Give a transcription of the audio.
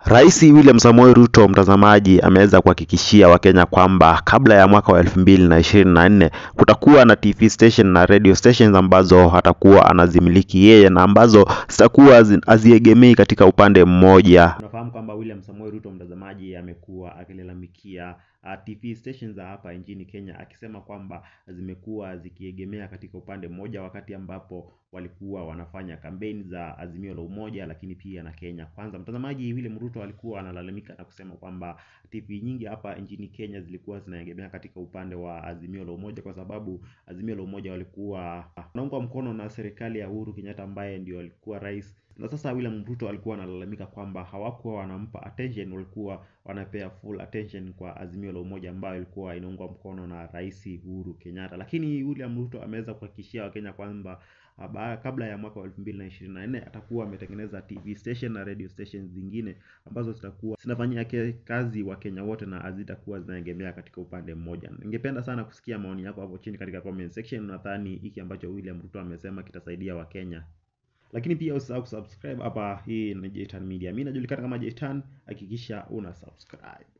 Rais William Samoei Ruto, mtazamaji, ameweza kuhakikishia Wakenya kwamba kabla ya mwaka wa elfu mbili na ishirini na nne kutakuwa na TV station na radio stations ambazo atakuwa anazimiliki yeye na ambazo zitakuwa zi- haziegemei katika upande mmoja. Unafahamu kwamba William Samoei Ruto, mtazamaji, amekuwa akilalamikia uh, TV stations za hapa nchini Kenya akisema kwamba zimekuwa zikiegemea katika upande mmoja, wakati ambapo walikuwa wanafanya kampeni za Azimio la Umoja, lakini pia na Kenya Kwanza. Mtazamaji, William Ruto alikuwa analalamika na kusema kwamba TV nyingi hapa nchini Kenya zilikuwa zinaegemea katika upande wa Azimio la Umoja, kwa sababu Azimio la Umoja walikuwa wanaungwa mkono na serikali ya Uhuru Kenyatta ambaye ndio alikuwa rais na sasa William Ruto alikuwa analalamika kwamba hawakuwa wanampa attention, walikuwa wanapea full attention kwa Azimio la Umoja ambayo ilikuwa inaungwa mkono na Rais Uhuru Kenyatta. Lakini William Ruto ameweza kuhakikishia Wakenya kwamba ah, ba- kabla ya mwaka wa elfu mbili na ishirini na nne atakuwa ametengeneza TV station na radio stations zingine ambazo zitakuwa zinafanyia ke- kazi Wakenya wote na hazitakuwa zinaegemea katika upande mmoja. Ningependa sana kusikia maoni yako hapo chini katika comment section. Nadhani hiki ambacho William Ruto amesema kitasaidia Wakenya lakini pia usisahau kusubscribe hapa. Hii ni Jtan Media, mimi najulikana kama Jtan. Hakikisha una subscribe.